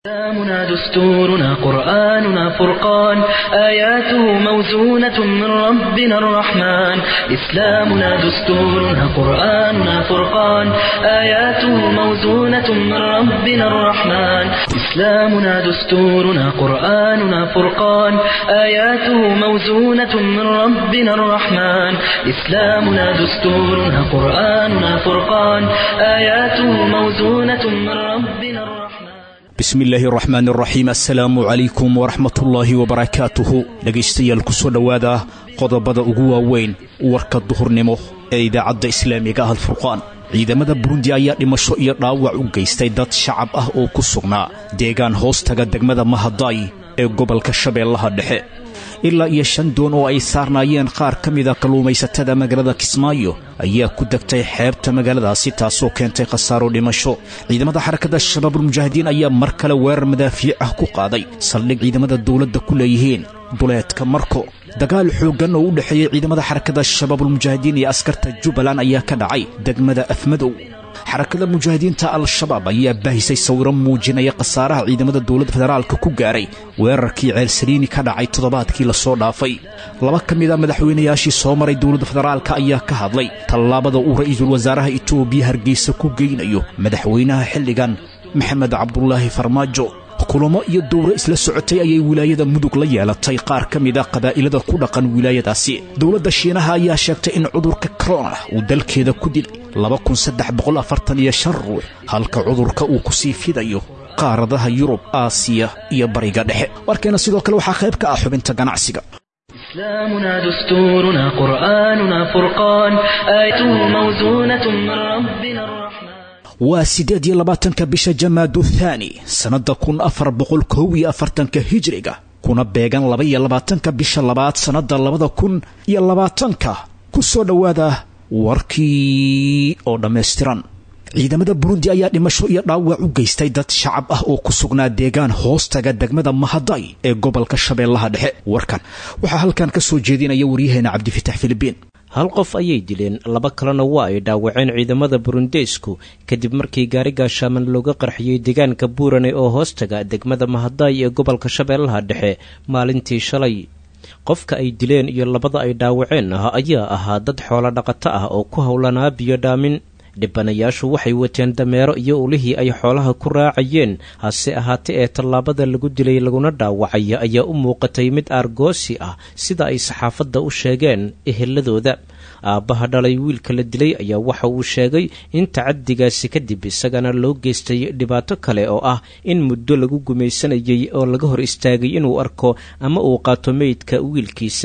إسلامنا دستورنا قرآننا فرقان آياته موزونة من ربنا الرحمن إسلامنا دستورنا قرآننا فرقان آياته موزونة من ربنا الرحمن إسلامنا دستورنا قرآننا فرقان آياته موزونة من ربنا الرحمن إسلامنا دستورنا قرآننا فرقان آياته موزونة من ربنا الرحمن bismi illaahi araxmaan araxiim assalaamu calaykum waraxmatullaahi wabarakaatuhu dhegaystayaal ku soo dhowaada qodobada ugu waaweyn warka duhurnimo ee idaacadda islaamiga ah alfurqaan ciidamada burundi ayaa dhimasho iyo dhaawac u geystay dad shacab ah oo ku sugnaa deegaan hoostaga degmada mahadaay ee gobolka shabeellaha dhexe ilaa iyo shan doon oo ay saarnaayeen qaar ka mida kalluumaysatada magaalada kismaayo ayaa ku degtay xeebta magaaladaasi taasoo keentay khasaaro dhimasho ciidamada xarakadda shabaabulmujaahidiin ayaa mar kale weerar madaafiic ah ku qaaday saldhig ciidamada dawladda ku leeyihiin duleedka marko dagaal xooggan oo u dhexeeyey ciidamada xarakadda shabaabulmujaahidiin iyo askarta jubbaland ayaa ka dhacay degmada afmadow xarakada mujaahidiinta al-shabaab ayaa baahisay sawiro muujinaya khasaaraha ciidamada dowladda federaalka ku gaaray weerarkii ceelsaliini ka dhacay toddobaadkii lasoo dhaafay laba ka mid a madaxweynayaashii soo maray dowladda federaalka ayaa ka hadlay tallaabada uu ra'iisul wasaaraha itoobiya hargeysa ku geynayo madaxweynaha xilligan maxamed cabdulaahi farmaajo kulamo iyo dowro isla socotay ayay wilaayada mudug la yeelatay qaar ka mid a qabaa'ilada ku dhaqan wilaayadaasi dowladda shiinaha ayaa sheegtay in cudurka korona uu dalkeeda ku dilay ruux halka cudurka uu ku sii fidayo qaaradaha yurub aasiya iyo bariga dhexe warkeena sidoo kale waxaa qayb ka ah xubinta ganacsiga إسلامنا دستورنا قرآننا فرقان آيته موزونة من ربنا الرحمن waa siddeed iyo labaatanka bisha jamaadu thaani sannadda kun afar boqol kow iyo afartanka hijriga kuna beegan laba iyo labaatanka bisha labaad sannadda labada kun iyo labaatanka ku soo dhowaada warkii oo dhammaystiran ciidamada burundi ayaa dhimasho iyo dhaawac u geystay dad shacab ah oo ku sugnaa deegaan hoostaga degmada mahaday ee gobolka shabeellaha dhexe warkan waxaa halkan ka soo jeedinaya waryaheena cabdifitax filibiin hal qof ayay dileen laba kalena waa ay dhaawaceen ciidamada burundeysku kadib markii gaari gaashaaman looga qarxiyey deegaanka buurane oo hoostaga degmada mahadaay ee gobolka shabeellaha dhexe maalintii shalay qofka ay dileen iyo labada ay dhaawaceen ah ayaa ahaa dad xoolo dhaqato ah oo ku howlanaa biyo dhaamin dhibanayaashu waxay wateen dameero iyo ulihii ay xoolaha ku raacayeen hase ahaate ee tallaabada lagu dilay laguna dhaawacay ayaa u muuqatay mid aargoosi ah sida ay saxaafadda u sheegeen eheladooda aabbaha dhalay wiilka la dilay ayaa waxa uu sheegay in tacadigaasi kadib isagana loo geystay dhibaato kale oo ah in muddo lagu gumaysanayay oo laga hor istaagay inuu arko ama uu qaato meydka wiilkiisa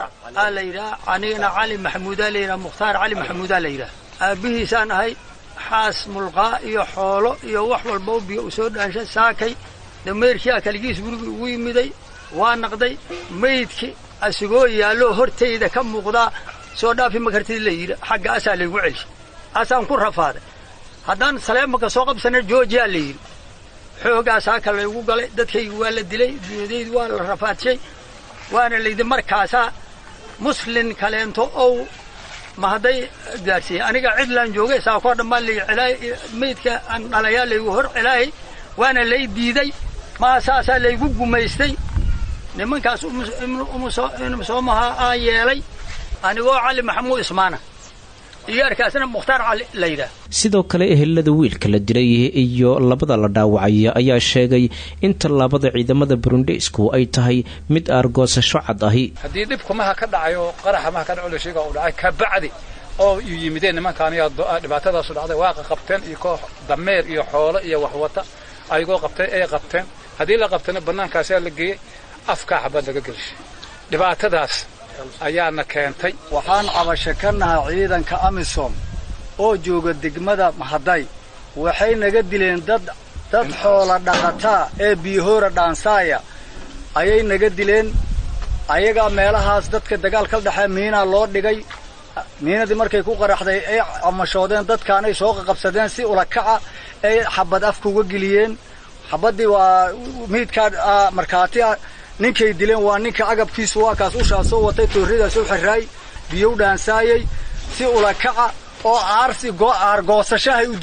anigana cali maxamuudaa layidhaha mukhtaar cali maxamuudaa layidhaha aabbihiisaan ahay xaas mulqaa iyo xoolo iyo wax walba u biyo u soo dhaanshay saakay dameerkiia kaligiis gurigii ugu yimiday waa naqday maydki asigoo yaalloo hortayda ka muuqdaa soo dhaafi makartid la yidhi xagga asaa laygu celshay asaan ku rafaaday haddaan saleemaka soo qabsana joojiyaa la yidhi xoogaas haka laygu galay dadkaygi waa la dilay dunyadaydu waa la rafaadshay waana layidhi markaasaa muslin kaleento ow ma hadday gaadhsiiyey aniga cidlaan joogay saakoo dhammaan lay celaay maydka aan dhalayaa laygu hor celaayay waana lay diiday maa saasaa laygu gumaystay nimankaas soomaha aa yeelay anigoo cali maxamuud ismaana iyo arkaasna mukhtaar cali la yidhaah sidoo kale ehelada wiilka la dilay iyo labada la dhaawacay ayaa sheegay in tallaabada ciidamada burundeysku ay tahay mid aargoosasho cad ahi haddii dhibku maha ka dhacay oo qaraxa maha ka dhaco la sheega uu dhacay kabacdi oo yu yimideen nimankaan iyo dhibaatadaasu dhacday waaqa qabteen iyo koox dameer iyo xoolo iyo waxwata ayagoo qabtay ay qabteen haddii la qabtana bannaankaasaa la geeyey afkaa xabad laga gelshay dhibaatadaas ayaana keentay waxaan cabasho ka nahay ciidanka amisom oo jooga degmada mahaday waxay naga dileen dad dad xoola dhaqataa ee biyahoora dhaansaaya ayay naga dileen ayagaa meelahaas dadka dagaal ka dhexee miinaa loo dhigay miinadii markay ku qaraxday ay camashoodeen dadkaanay soo qaqabsadeen si ulakaca ay xabad afka uga geliyeen xabaddii waa miidkaa markhaati ah ninkay dileen waa ninka agabkiisu waa kaas ushaa soo watay toorridaas u xirraay biyo u dhaansaayey si ulakaca oo aarsi aargoosashahay u dileen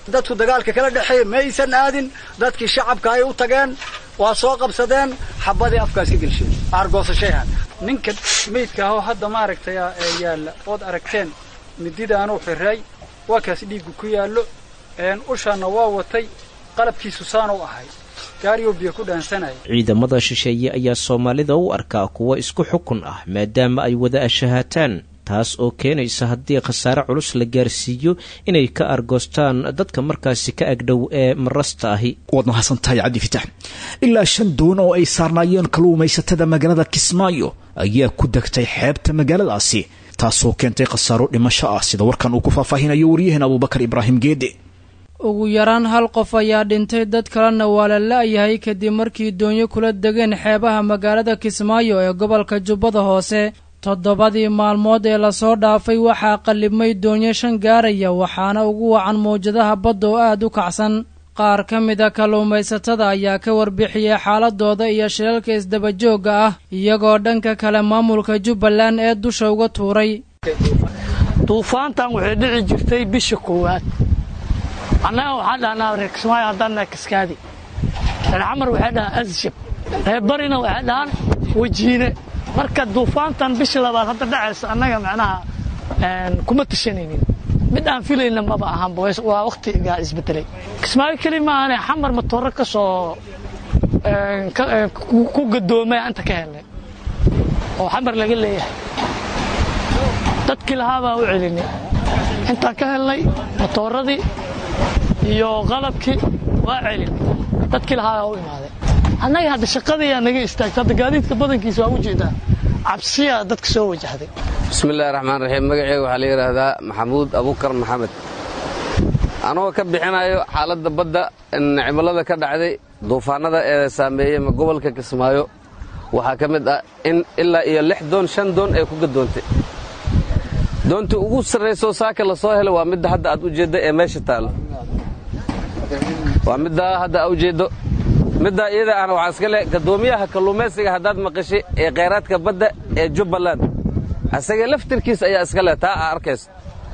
dadku dagaalka kala dhexeeya ma aysan aadin dadkii shacabka ay u tageen waa soo qabsadeen xabadii afkaas ka gelsheen aargoosashayahan ninka meydka ahoo hadda maaragtay yaalla ood aragteen mididaanuu xiray waa kaas dhiiggu ku yaallo ushaanna waa watay qalabkiisu saanuu ahay gaariyoo biyo ku dhaansanaya ciidamada shisheeye ayaa soomaalida u arkaa kuwo isku xukun ah maadaama ay wada ashahaataan taas oo keenaysa haddii khasaare culus la gaarsiiyo inay ka argoostaan dadka markaasi ka agdhow ee marasta ahi waad mahadsan tahay cabdifitax ilaa shan doon oo ay saarnaayeen kalluumaysatada magaalada kismaayo ayaa ku degtay xeebta magaaladaasi taasoo keentay khasaaro dhimasho ah sida warkan uu ku faahfaahinayo waryaheena abuubakar ibraahim geede ugu yaraan hal qof ayaa dhintay dad kalena waa la la-yahay kadib markii doonyo kula degeen xeebaha magaalada kismaayo ee gobolka jubbada hoose toddobadii maalmood ee lasoo dhaafay waxaa qallibmay doonyo shan gaaraya waxaana ugu wacan mawjadaha badda oo aad u kacsan qaar ka mida kalluumaysatada ayaa ka warbixiyey xaaladooda iyo shilalka isdabajoogga ah iyagoo dhanka kale maamulka jubbaland ee dusha uga tuuray duufaantan waxay dhici jirtay bisha koowaad annaga waxaan dhahnaa reer kismaayo haddaan kaskaadi reer xamar waxay dhahaan asjab reer barina waxay dhahaan wajiine marka duufaantan bisha labaad hadda dhacaysa annaga macnaha kuma tashanaynin mid aan filayna maba ahanba waa wakhtigaa isbedelay kismaayo keli maahane xamar matooro ka soo ku gadoomay inta ka helnay oo xamar laga leeyahay dadkii lahaa baa u celinay intaan ka helnay matooradii iyo qalabkii waa celin dadkii lahaa baa u imaaday annaga hadda shaqadayaa naga istaagta hadda gaadiidka badankiisa waa u jeedaa cabsiyaa dadka soo wajahday bismillahi raxmaan raxiim magaceyga waxaa la yidhaahdaa maxamuud abukar maxamed anagoo ka bixinayo xaaladda badda cimilada ka dhacday duufaanada ee saameeyey gobolka kismaayo waxaa ka mid ah in ilaa iyo lix doon shan doon ay ku gadoontay doontii ugu sarraysoo saaka la soo helay waa midda hadda aad u jeedda ee meesha taallo waa middaa hadda a ujeeddo middaa iyada ahna waxaa iska leh gadoomiyaha kalluumaysiga haddaad maqashay ee khayraadka badda ee jubbaland asaga laftirkiisa ayaa iska leh taa aa arkayso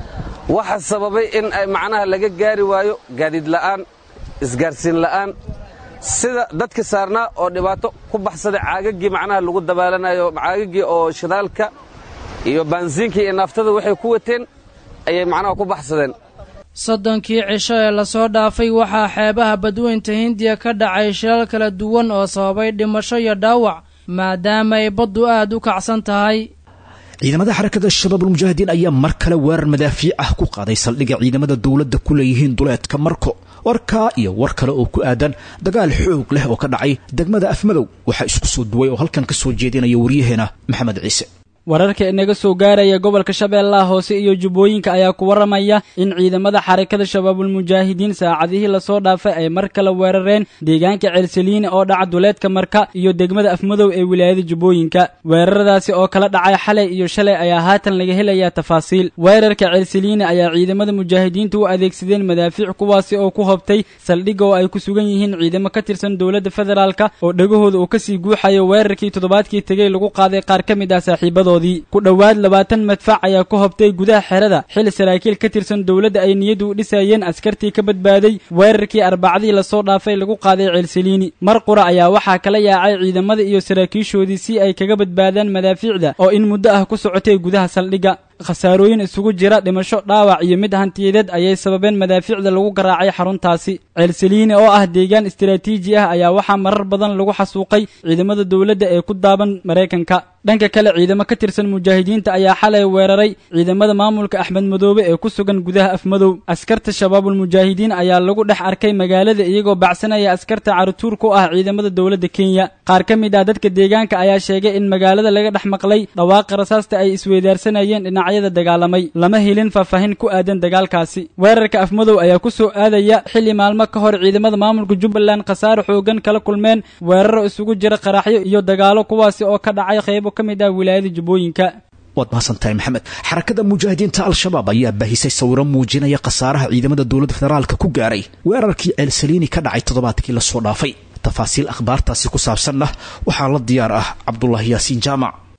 waxa sababay in ay macnaha laga gaari waayo gaadiid la'aan isgaarsiin la'aan sida dadka saarnaa oo dhibaato ku baxsaday caagaggii macnaha lagu dabaalanayo caagaggii oo shidaalka iyo baansiinkii iyo naaftada waxay ku wateen ayay macnaha ku baxsadeen soddonkii cisho ee lasoo dhaafay waxaa xeebaha badweynta hindiya ka dhacay shilal kala duwan oo sababay dhimasho iyo dhaawac maadaama ay baddu aad u kacsan tahay ciidamada xarakada shabaabulmujaahidiin ayaa mar kale weerar madaafiic ah ku qaaday saldhigga ciidamada dowladda ku leeyihiin duleedka marko warkaa iyo war kale oo ku aadan dagaal xoog leh oo ka dhacay degmada afmadow waxaa isku soo duway oo halkan ka soo jeedinaya waryaheena maxamed ciise wararka inaga soo gaaraya gobolka shabeellaha hoose iyo jubbooyinka ayaa ku warramaya in ciidamada xarakada shabaabulmujaahidiin saacadihii lasoo dhaafay ay mar kale weerareen deegaanka ceelsaliine oo dhaca duleedka marka iyo degmada afmadow ee wilaayada jubbooyinka weeraradaasi oo kala dhacay xalay iyo shalay ayaa haatan laga helayaa tafaasiil weerarka ceelsaliine ayaa ciidamada mujaahidiinta u adeegsadeen madaafiic kuwaasi oo ku hobtay saldhigga oo ay ku sugan yihiin ciidamo ka tirsan dowladda federaalka oo dhegahooda uu kasii guuxayo weerarkii toddobaadkii tegey lagu qaaday qaar ka mid ah saaxiibadooda ku dhowaad labaatan madfac ayaa ku hobtay gudaha xerada xil saraakiil ka tirsan dowladda ay niyadu u dhisayeen askartii ka badbaaday weerarkii arbacadii lasoo dhaafay lagu qaaday ceelsaliini mar qura ayaa waxaa kala yaacay ciidamada iyo saraakiishoodii si ay kaga badbaadaan madaafiicda oo in muddo ah ku socotay gudaha saldhigga khasaarooyin isugu jira dhimasho dhaawac iyo mid hantiyadeed ayay sababeen madaafiicda lagu garaacay xaruntaasi ceelsaliini oo ah deegaan istaraatiiji ah ayaa waxaa marar badan lagu xasuuqay ciidamada dowladda ee ku daaban maraykanka dhanka kale ciidamo ka tirsan mujaahidiinta ayaa xalay weeraray ciidamada maamulka axmed madoobe ee ku sugan gudaha afmadow askarta shabaabulmujaahidiin ayaa lagu dhex arkay magaalada iyagoo bacsanaya askarta carutuur ku ah ciidamada dowladda kenya qaar ka mid ah dadka deegaanka ayaa sheegay in magaalada laga dhex maqlay dhawaaqa rasaasta ay isweydaarsanayeen dhinacyada dagaalamay lama helin faahfaahin ku aadan dagaalkaasi weerarka afmadow ayaa ku soo aadaya xilli maalmo ka hor ciidamada maamulka jubbaland khasaare xoogan kala kulmeen weeraro isugu jira qaraxyo iyo dagaalo kuwaasi oo ka dhacay qaybo ka mid ah wilaayada jubbooyinka waad mahadsantahay maxamed xarakada mujaahidiinta al-shabaab ayaa baahisay sawiro muujinaya khasaaraha ciidamada dowladda federaalka ku gaaray weerarkii ceelsaliini ka dhacay toddobaadkii lasoo dhaafay tafaasiil akhbaartaasi ku saabsanna waxaa la diyaar ah cabdulaahi yaasiin jaamac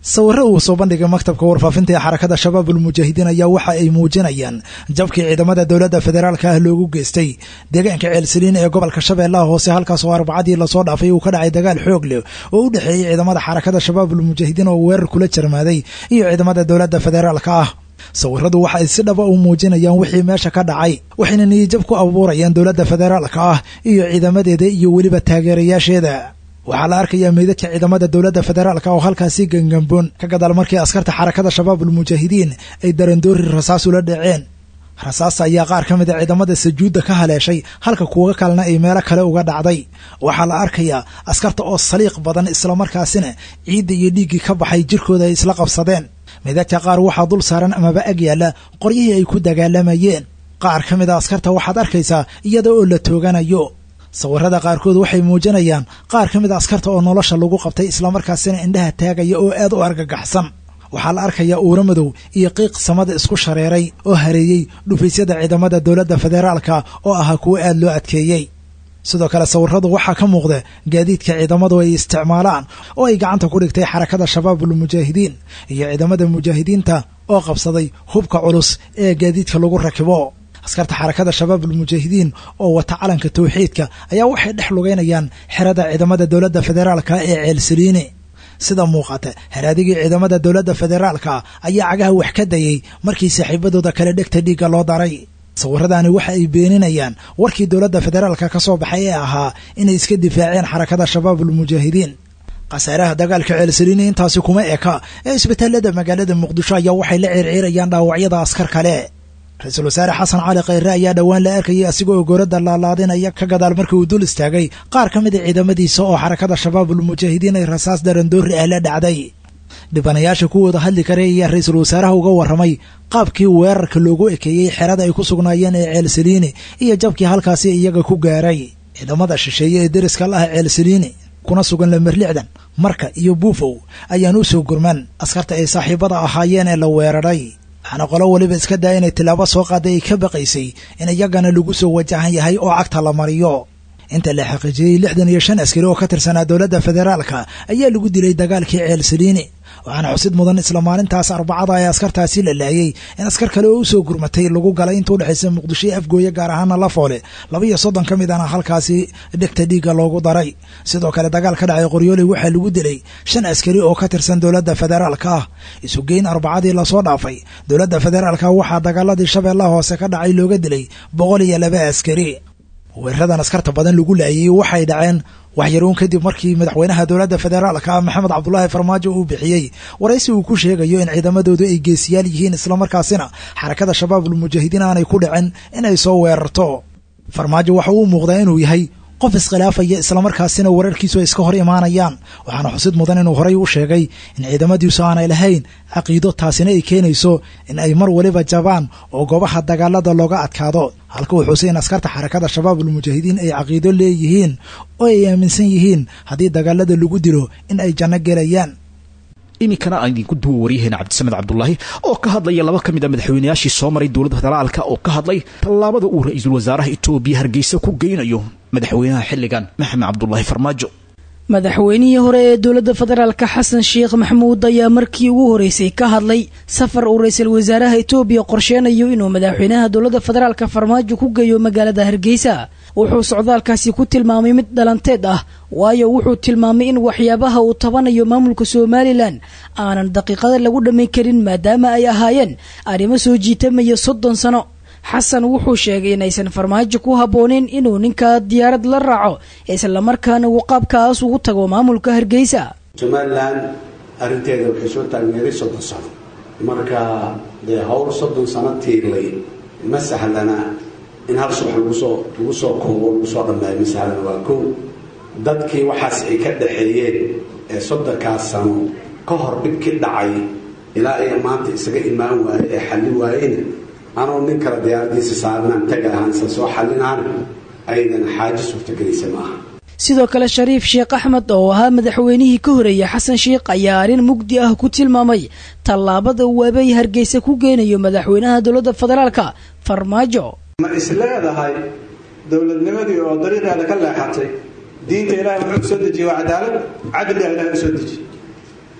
sawirro uu soo bandhigay maktabka warfaafinta ee xarakada shabaabulmujaahidiin ayaa waxa ay muujinayaan jabkii ciidamada dowladda federaalka ah loogu geystay deegaanka ceelsaliin ee gobolka shabeellaha hoose halkaas oo arbacadii lasoo dhaafay uu ka dhacay dagaal xoog leh oo u dhexeeyey ciidamada xarakada shabaabulmujaahidiin oo weerar kula jarmaaday iyo ciidamada dowladda federaalka ah sawiradu waxa ay si dhaba u muujinayaan wixii meesha ka dhacay waxayna niyijab ku abuurayaan dowladda federaalka ah iyo ciidamadeeda iyo weliba taageerayaasheeda waxaa la arkayaa meydadka ciidamada dowladda federaalka oo halkaasi gangamboon ka gadaal markii askarta xarakada shabaabulmujaahidiin ay darandoori rasaas ula dhaceen rasaasta ayaa qaar ka mid a ciidamada sajuudda ka haleeshay halka kuwa kalena ay meelo kale uga dhacday waxaa la arkayaa askarta oo saliiq badan islamarkaasina ciidda iyo dhiiggii ka baxay jirkooda ay isla qabsadeen meydadka qaar waxaa dul saaran amaba ag yaalla qoryihii ay ku dagaalamayeen qaar ka mid a askarta waxaad arkaysaa iyada oo la tooganayo sawirada qaarkood waxay muujinayaan qaar ka mid a askarta oo nolosha lagu qabtay islamarkaasina indhaha taagaya oo aad u argagaxsan waxaa la arkayaa uura madow iyo qiiq samada isku shareeray oo hareeyey dhufaysyada ciidamada dowladda federaalka oo ahaa kuwo aad loo adkeeyey sidoo kale sawiradu waxaa ka muuqda gaadiidka ciidamadu ay isticmaalaan oo ay gacanta ku dhigtay xarakada shabaabulmujaahidiin iyo ciidamada mujaahidiinta oo qabsaday hubka culus ee gaadiidka lagu rakibo askarta xarakada shabaabulmujaahidiin oo wata calanka tawxiidka ayaa waxay dhex lugaynayaan xerada ciidamada dowladda federaalka ee ceelsaliini sida muuqata haraadigii ciidamada dowladda federaalka ayaa cagaha wax ka dayay markii saaxiibadooda kale dhegta dhiigga loo daray sawiradaani waxa ay beeninayaan warkii dowladda federaalka ka soo baxay ee ahaa inay iska difaaceen xarakada shabaabulmujaahidiin khasaaraha dagaalka ceelsaliini intaasi kuma eka ee isbitaalada magaalada muqdisho ayaa waxay la ceerceerayaan dhaawacyada askar kale ra-iisul wasaare xasan cali khayre ayaa dhowaan la arkayay asigoo ogorada laalaadinaya ka gadaal markii uu dul istaagay qaar ka mid a ciidamadiisa oo xarakada shabaabulmujaahidiin ay rasaas darandoori ah la dhacday dhibanayaasha kuwooda hadli kare ayaa ra-iisul wasaaraha uga warramay qaabkii weerarka loogu ekeeyey xerada ay ku sugnaayeen ee ceelsaliini iyo jabkii halkaasi iyaga ku gaaray ciidamada shisheeye ee deriska la ah ceelsaliini kuna sugan lamerlixdan marka iyo buufow ayaan u soo gurman askarta ay saaxiibada ahaayeen ee la weeraray waxaana qolo weliba iska daa inay tilaabo soo qaaday ay ka baqaysay in iyagana lagu soo wajahan yahay oo cagta la mariyo inta la xaqiijiyey lixdan iyo shan askari oo ka tirsanaa dowladda federaalka ayaa lagu dilay dagaalkii ceelsaliini waxaana xusid mudan isla maalintaas arbacada ee askartaasi la laayay in askar kale oo usoo gurmatay lagu galay inta udhexaysa muqdisho iyo afgooye gaar ahaana lafoole laba iyo soddon ka mid ana halkaasi dhegta dhiigga loogu daray sidoo kale dagaal ka dhacay qoryooley waxaa lagu dilay shan askari oo ka tirsan dowladda federaalka ah isugeyn arbacadii lasoo dhaafay dowladda federaalka waxaa dagaaladii shabeellaha hoose ka dhacay looga dilay boqol iyo laba askari weeraradan askarta badan lagu laayay waxay dhaceen waxyaruun kadib markii madaxweynaha dowladda federaalka maxamed cabdulaahi farmaajo uu bixiyey waraysi uu ku sheegayo in ciidamadoodu ay geesiyaal yihiin islamarkaasina xarakada shabaabulmujaahidiin aanay ku dhicin inay soo weerarto farmaajo waxa uu muuqdaa inuu yahay qof iskhilaafaya islamarkaasina wararkiisu ay iska hor imaanayaan waxaana xusid mudan inuu horay u sheegay in ciidamadiisu aanay lahayn caqiido taasina ay keenayso in ay mar waliba jabaan oo goobaha dagaalada looga adkaado halka uu xusay in askarta xarakada shabaabulmujaahidiin ay caqiido leeyihiin oo ay aaminsan yihiin haddii dagaalada lagu dilo in ay janno gelayaan iminkana aan idinku duwa waryaheena cabdisamed cabdulaahi oo ka hadlaya laba ka mid a madaxweynayaashii soo maray dowladda federaalka oo ka hadlay tallaabada uu ra-iisul wasaaraha etoobiya hargeysa ku geynayo madaxweynaha xilligan maxamed cabdulaahi farmaajo madaxweynihii hore ee dowladda federaalka xasan sheekh maxamuud ayaa markii ugu horeysay ka hadlay safar uu ra-iisul wasaaraha etoobiya qorsheenayo inuu madaxweynaha dowladda federaalka farmaajo ku geeyo magaalada hargeysa wuxuu socdaalkaasi ku tilmaamay mid dhalanteed ah waayo wuxuu tilmaamay in waxyaabaha uu tabanayo maamulka somalilan aanan daqiiqada lagu dhammayn karin maadaama ay ahaayeen arrimo soo jiitamaya soddon sano xasan wuxuu sheegay inaysan farmaajo ku habbooneyn inuu ninkaa diyaarad la raaco islamarkaana uu qaabkaas ugu tago maamulka hargeysa somalilan arrinteeda waxay soo taagneeday soddon sano marka dee howl soddon sano tiirlay ma sahlana in hal subax lagusoo lagu soo koobo lagu soo dhammeeyo ma sahlana waa kow dadkii waxaas ay ka dhaxeeyeen ee soddonkaas sano ka hor dhibkii dhacay ilaa ay maanta isaga imaan waaye ee xalli waayena anoo nin kale diyaaradiisa saarnaan taga ahaan isla soo xallinaana aydan xaajo suurtagelaysa maaha sidoo kale shariif sheekh axmed oo ahaa madaxweynihii ka horeeyey xasan sheekh ayaa arrin mugdi ah ku tilmaamay tallaabada uu abey hargeysa ku geynayo madaxweynaha dowladda federaalka farmaajo ma is leedahay dowladnimadii oo dariiqeeda ka leexatay diinta ilaahay wuxuu soo dejiyey waa cadaalad cadliga ilahay u soo dejiye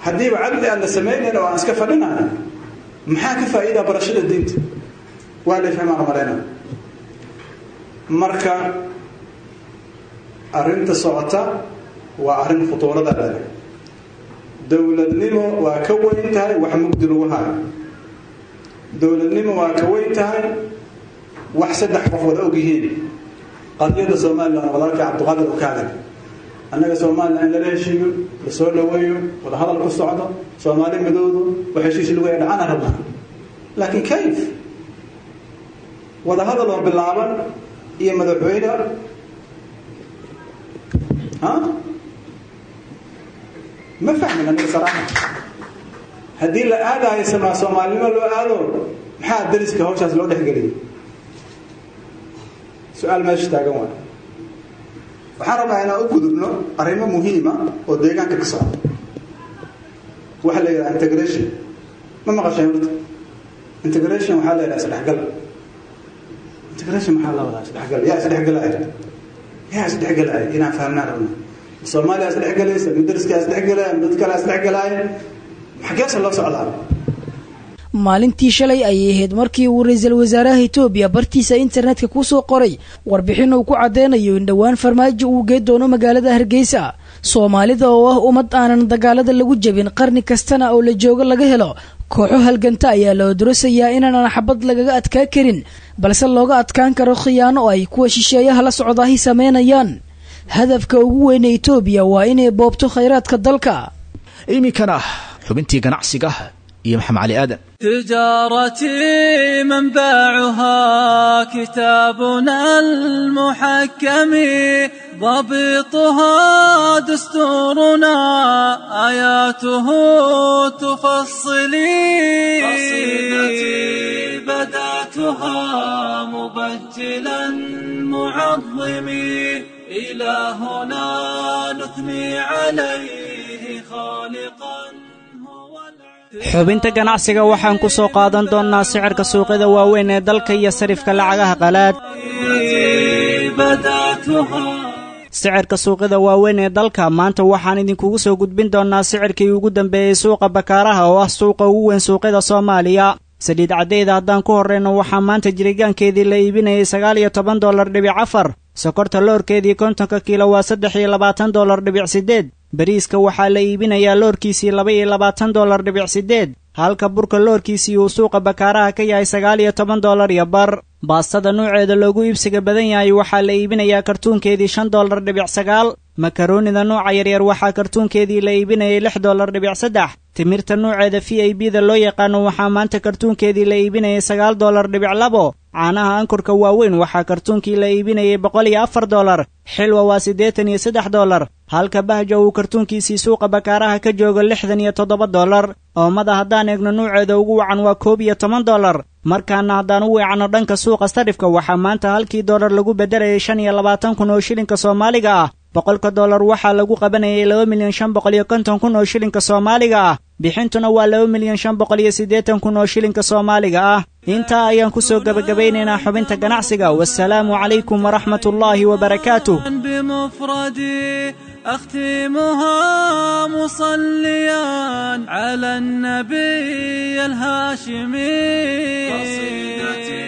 haddiiba cadli aan la samaynayn oo aan iska fadhinayo maxaa ka faa'iidaa barashada diinta waa la fahmaan malayna marka arrinta socota waa arrin khutuurada leh dowladnimo waa ka weyn tahay wax mugdi lagu hayo dowladnimo waa ka weyn tahay wax saddex qof wada og yihiin qadiyada somalilan walaalkii cabdiqaadir u ka hadal annaga somalilan in lala heshiiyo la soo dhaweeyo wada hadal ku socdo soomaali midoodu wax heshiis lagu yahay dhacana rabnaa laakiin kayf wada hadal oo bilaaban iyo madaxweyne ha ma fahmin aniga saraaxa haddii la aadayo samaa soomaalinimo loo aado maxaa dariska hawshaas loo dhexgeliyay su-aal meesha taagan waay waxaan rabnaa inaan u gudubno arrimo muhiima oo deegaanka ka socda waxaa la yidhaha integration ma maqashay horta integration waxaa la yidhaha isdhexgal integration maxaa la wadaa isdhexgal yaa isdhexgalaya yaa isdhexgalaya inaan fahmnaan rabna soomaaliya isdhexgalaysa mudariska isdhexgalaya dad kale isdhexgalaya xageesa loo socdaa maalintii shalay ayay ahayd markii uu ra-iisul wasaaraha etoobiya bartiisa internetka kusoo qoray warbixin uu ku caddeynayo in dhowaan farmaajo uu gee doono magaalada hargeysa soomaalida oo ah ummad aanan dagaalada lagu jebin qarni kastana oo la joogo laga helo kooxo halganta ayaa la odorosayaa inaanan xabad lagaga adkaa karin balse looga adkaan karo khiyaano oo ay kuwa shisheeyaha la socdaahi sameynayaan hadafka ugu weyne etoobiya waa inay boobto khayraadka dalka iminkana xubintii ganacsiga iyo maxamed cali aadan تجارتي منبعها كتابنا المحكم ضبطها دستورنا آياته تفصلي قصيدتي بدأتها مبجلا معظمي إلهنا نثني عليه خالقا xubinta ganacsiga waxaan ku soo qaadan doonnaa sicirka suuqyada waaweyn ee dalka iyo sarifka lacagaha qalaad sicirka suuqyada waaweyn ee dalka maanta waxaan idinkugu soo gudbin doonnaa sicirkii ugu dambeeyey suuqa bakaaraha oo ah suuqa ugu weyn suuqyada soomaaliya saliid caddeyda haddaan ku horrayno waxaa maanta jirigaankeedii la iibinayay sagaal iyo toban dollar dhibic afar sokorta loorkeedii kontonka kiilo waa saddex iyo labaatan dollar dhibic siddeed bariiska waxaa la iibinayaa loorkiisii laba iyo labaatan dollar dhibic siddeed halka burka loorkiisii uu suuqa bakaaraha ka yahay sagaal iyo toban dollar iyo bar baastada nuuceeda loogu iibsiga badan yahay waxaa la iibinayaa kartuunkeedii shan dollar dhibic sagaal makaroonida nuuca yaryar waxaa kartuunkeedii la iibinayay lix dollar dhibic saddex timirta nuuceeda v i b da loo yaqaano waxaa maanta kartuunkeedii la iibinayay sagaal dollar dhibic labo caanaha ankurka waaweyn waxaa kartuunkii la iibinayay boqol iyo afar dollar xilwa waa siddeetan iyo saddex dollar halka bahja uu kartuunkiisii suuqa bakaaraha ka joogo lixdan iyo toddoba dollar oomada haddaan eegno nuuceeda ugu wacan waa koob iyo toban dollar markaana haddaan u weecanno dhanka suuqa sarifka waxaa maanta halkii dollar lagu beddelayay shan iyo labaatan kun oo shilinka soomaaliga ah boqolka dollar waxaa lagu qabanayay laba milyan shan boqol iyo konton kun oo shilinka soomaaliga ah bixintuna waa laba milyan shan boqol iyo siddeetan kun oo shilinka soomaaliga ah intaa ayaan ku soo gebagabaynaynaa xubinta ganacsiga wasalaamu calaykum waraxmat ullaahi wabarakaatuh بمفردي أختمها مصليا على النبي الهاشمي قصيدتي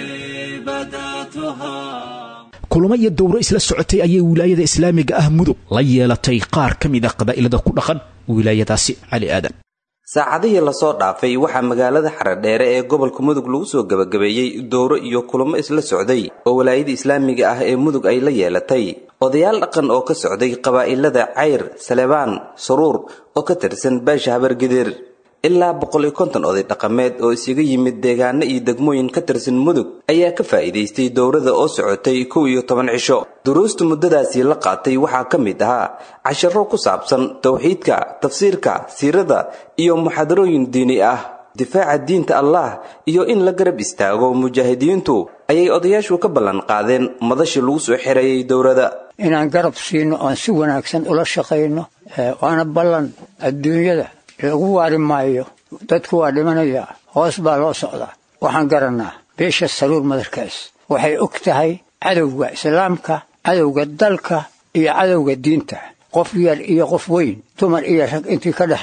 بدأتها kulamo iyo dowro isla socotay ayay wilaayada islaamiga ah mudug la yeelatay qaar ka mid a qabaa'ilada ku dhaqan wilaayadaasi cali aadan saacadihii lasoo dhaafay waxaa magaalada xaradheere ee gobolka mudug lagu soo gebagabeeyey dowro iyo kulamo isla socday oo walaayada islaamiga ah ee mudug ay la yeelatay odayaal dhaqan oo ka socday qabaa'ilada cayr salebaan saruur oo ka tirsan beesha habargidir ilaa boqol iyo konton oday dhaqameed oo isaga yimid deegaano iyo degmooyin ka tirsan mudug ayaa ka faa'iidaystay dowrada oo socotay kow iyo toban cisho duruusta muddadaasi la qaatay waxaa ka mid ahaa casharo ku saabsan towxiidka tafsiirka siirada iyo muxaadarooyin diini ah difaaca diinta allah iyo in la garab istaago mujaahidiintu ayay odayaashu ka ballan qaadeen madashii lagu soo xereeyey dowrada inaan garab siino oon si wanaagsan ula shaqayno waana ballan adduunyada lagu waari maayo dadku waa dhimanayaa hoos baa loo socdaa waxaan garannaa beesha saruur madarkaas waxay og tahay cadowga islaamka cadowga dalka iyo cadowga diinta qof yar iyo qof weyn dumar iyo rag intii ka dhexayda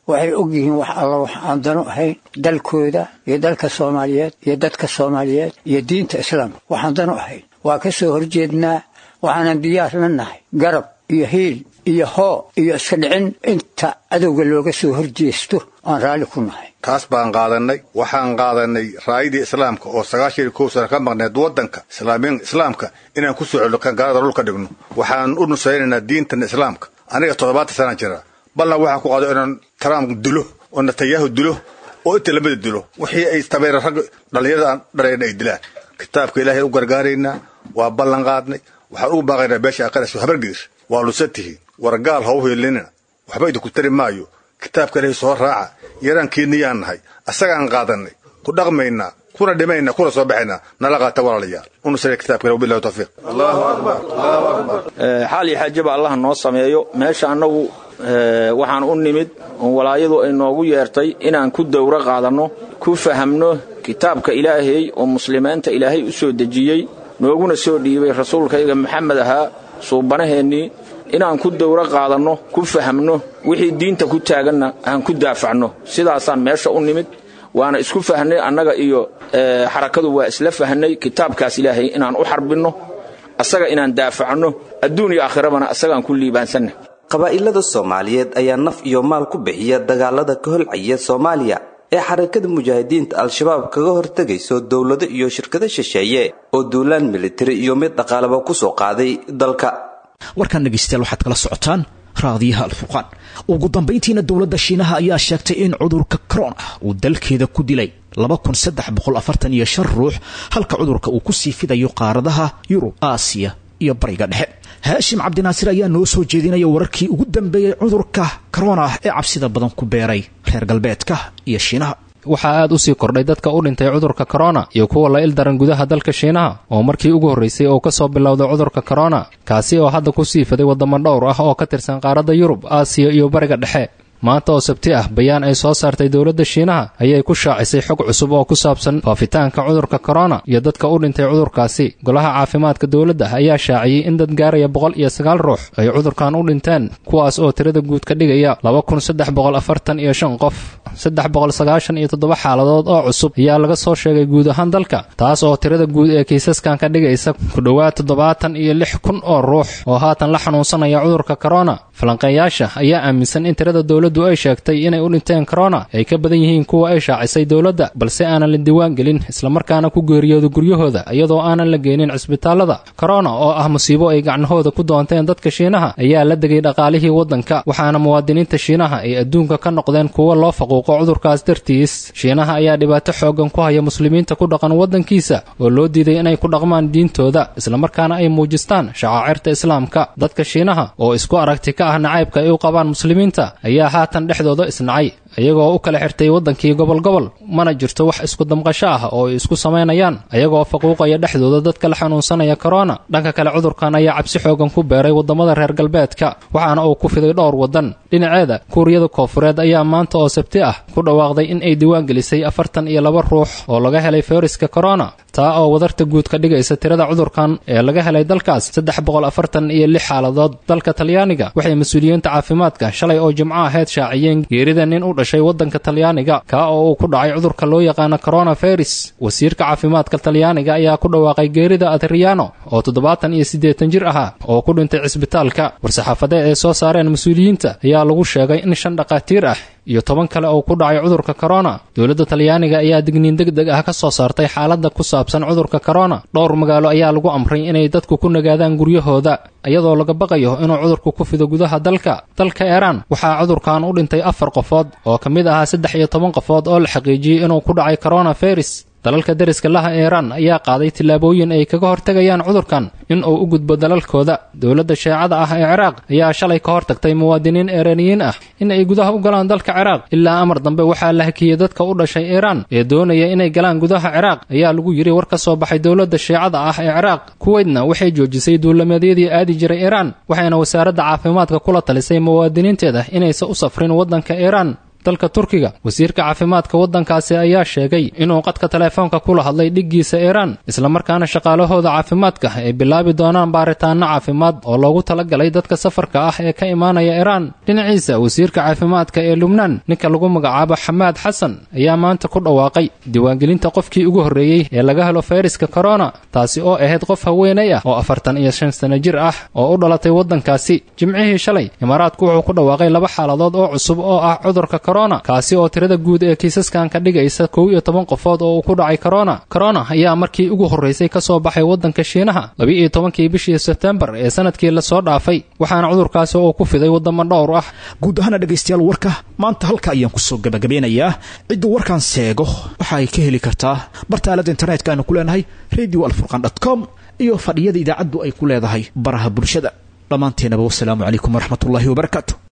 waxay og yihiin wax alla wax aan danu ahayn dalkooda iyo dalka soomaaliyeed iyo dadka soomaaliyeed iyo diinta islaamka waxaan danu ahayn waa ka soo horjeednaa waxaanan diyaar la nahay garab iyo hiil iyo hoo iyo iska dhicin inta cadowga looga soo horjeesto aan raalli ku nahay taas baan qaadannay waxaan qaadannay raayadii islaamka oo sagaashan iyo kow sana ka maqneed waddanka islaamiin islaamka inaan ku soo celno kan gaalada dhulka dhigno waxaan u nusaynaynaa diintan islaamka aniga toddobaatan sanaan jira balna waxaan ku qaado inaan trump dilo oo netanyahu dilo oo inta lamada dilo wixii ay tabeera rag dhallinyarada aan dhalayna ay dilaan kitaabka ilaahay u gargaaraynaa waa ballan qaadnay waxaan ugu baaqaynaa beesha aqaras habargidir waa lusan tihiin wargaal ha u hiilinina waxba idinku tari maayo kitaabka ilaahay soo raaca yaraankiiniyaan nahay asagaan qaadannay ku dhaqmaynaa kuna dhimaynaa kuna soo baxaynaa nala qaata walaalayaal unusaya kitaabka wabillahi tawfiiq xaal iyo xaajaba allah noo sameeyo meesha annagu waxaan u nimid oo walaayadu ay noogu yeertay inaan ku dowro qaadanno ku fahamno kitaabka ilaahay oo muslimiinta ilaahay u soo dejiyey nooguna soo dhiibay rasuulkayga maxamed ahaa suubanaheennii inaan ku dowro qaadanno ku fahamno wixii diinta ku taaganna aan ku daafacno sidaasaan meesha u nimid waana isku fahnay annaga iyo xarakadu waa isla fahnay kitaabkaas ilaahay inaan u xarbinno asaga inaan daafacno adduun iyo aakhirabana asagaan ku liibaansanna qabaa'ilada soomaaliyeed ayaa naf iyo maal ku bixiya dagaalada ka holcaya soomaaliya ee xarakada mujaahidiinta al-shabaab kaga hortegayso dowlado iyo shirkado shisheeye oo duulaan militari iyo mid dhaqaalaba ku soo qaaday dalka warkaan dhegaystayaal waxaad kala socotaan raadiyaha alfurqaan ugu dambayntiina dowladda shiinaha ayaa sheegtay in cudurka corona uu dalkeeda ku dilay ruux halka cudurka uu ku sii fidayo qaaradaha yurub aasiya iyo bariga dhexe haashim cabdinaasir ayaa noo soo jeedinaya wararkii ugu dambeeyey cudurka corona ee cabsida badan ku beeray reer galbeedka iyo shiinaha waxaa aad u sii kordhay dadka u dhintay cudurka korona iyo kuwa la ildaran gudaha dalka shiinaha oo markii ugu horraysay oo ka soo bilowday cudurka korona kaasi oo hadda ku sii fiday waddamo dhowr ah oo ka tirsan qaaradda yurub aasiya iyo bariga dhexe maanta oo sabti ah bayaan ay soo saartay dowladda shiinaha ayay ku shaacisay xog cusub oo ku saabsan faafitaanka cudurka korona iyo dadka u dhintay cudurkaasi golaha caafimaadka dowladda ayaa shaaciyey in dad gaaraya boqol iyo sagaal ruux ay cudurkan u dhinteen kuwaas oo tirada guud ka dhigaya laba kun saddex boqol afartan iyo shan qof saddex boqol sagaashan iyo toddoba xaaladood oo cusub ayaa laga soo sheegay guud ahaan dalka taas oo tirada guud ee kiisaskan ka dhigaysa ku dhowaad toddobaatan iyo lix kun oo ruux oo haatan la xanuunsanaya cudurka korona falanqeeyaasha ayaa aaminsan in tirada dowladdu ay sheegtay inay u dhinteen korona ay ka badan yihiin kuwa ay shaacisay dowladda balse aanan la diiwaan gelin islamarkaana ku geeriyooda guryahooda iyadoo aanan la geynin cisbitaallada korona oo ah musiibo ay gacnahooda ku doonteen dadka shiinaha ayaa la degay dhaqaalihii waddanka waxaana muwaadiniinta shiinaha ay adduunka ka noqdeen kuwo loo faquuqo cudurkaas dartiis shiinaha ayaa dhibaato xooggan ku haya muslimiinta ku dhaqan waddankiisa oo loo diiday inay ku dhaqmaan diintooda islamarkaana ay muujistaan shacaacirta islaamka dadka shiinaha oo isku aragti ka ah nacaybka ay u qabaan muslimiinta ayaa haatan dhexdooda isnacay iyagoo u kala xirtay waddankii gobol gobol mana jirto wax isku damqasho ah oo ay isku samaynayaan ayagoo faquuqaya dhexdooda dadka la xanuunsanaya korona dhanka kale cudurkan ayaa cabsi xoogan ku beeray waddamada reer galbeedka waxaana uu ku fiday dhowr waddan dhinaceeda kuuriyada koofureed ayaa maanta oo sabti ah ku dhawaaqday in ay diiwaan gelisay afartan iyo laba ruux oo laga helay fayraska korona taa oo wadarta guud ka dhigaysa tirada cudurkan ee laga helay dalkaas saddex boqol afartan iyo lix xaaladood dalka talyaaniga waxay mas-uuliyiinta caafimaadka shalay oo jimco aheyd shaaciyeen geerida nin u dhashay waddanka talyaaniga kaa oo uu ku dhacay cudurka loo yaqaano coronavirus wasiirka caafimaadka talyaaniga ayaa ku dhawaaqay geerida adriano oo toddobaatan iyo siddeetan jir ahaa oo ku dhintay cisbitaalka war-saxaafadeed ay soo saareen mas-uuliyiinta ayaa lagu sheegay in shan dhakhaatiir ah iyo toban kale oo ku dhacay cudurka korona dowladda talyaaniga ayaa digniin deg deg ah ka soo saartay xaaladda ku saabsan cudurka korona dhowr magaalo ayaa lagu amray inay dadku ku nagaadaan guryahooda iyadoo laga baqayo inuu cudurku ku fido gudaha dalka dalka iiraan waxaa cudurkan u dhintay afar qofood oo ka mid ahaa saddex iyo toban qofood oo la xaqiijiyey inuu ku dhacay coronavirus dalalka deriska laha iiraan ayaa qaaday tillaabooyin ay kaga hortegayaan cudurkan in uu u gudbo dalalkooda dowladda sheecada ah ee ciraaq ayaa shalay ka hortagtay muwaadiniin iiraaniyiin ah in ay gudaha u galaan dalka ciraaq ilaa amar dambe waxaa la hakiyey dadka u dhashay iiraan ee doonaya inay galaan gudaha ciraaq ayaa lagu yidhi war ka soo baxay dowladda sheecada ah ee ciraaq kuweydna waxay joojisay duulameedyadii aadi jiray iiraan waxayna wasaaradda caafimaadka kula talisay muwaadiniinteeda inaysan u safrin waddanka iiraan dalka turkiga wasiirka caafimaadka waddankaasi ayaa sheegay inuu qadka teleefoonka kula hadlay dhiggiisa iiraan islamarkaana shaqaalahooda caafimaadka ay bilaabi doonaan baaritaanno caafimaad oo loogu talagalay dadka safarka ah ee ka imaanaya iiraan dhinaciisa wasiirka caafimaadka ee lubnaan ninka lagu magacaabo xamaad xasan ayaa maanta ku dhawaaqay diiwaangelinta qofkii ugu horreeyey ee laga helo fayraska korona taasi oo ahayd qof haweenay ah oo afartan iyo shan sano jir ah oo u dhalatay waddankaasi jimcihii shalay imaaraadku wuxuu ku dhawaaqay laba xaaladood oo cusub oo ah cudurka korona kaasi oo tirada guud ee kiisaskan ka dhigaysa kow iyo toban qofood oo uu ku dhacay korona korona ayaa markii ugu horraysay ka soo baxay waddanka shiinaha laba-iyo tobankii bishii sebtembar ee sanadkii lasoo dhaafay waxaana cudurkaasi oo ku fiday waddamo dhowr ah guud ahaana dhegaystayaal warka maanta halka ayaan kusoo gabagabeynayaa cidduu warkan seego waxa ay ka heli kartaa barta aalada internetka aanu ku leenahay radio alfurqan dot com iyo fadhiyada idaacaddu ay ku leedahay baraha bulshada dhammaanteenaba wasalaamu calaykum waraxmatullaahi wabarakaatu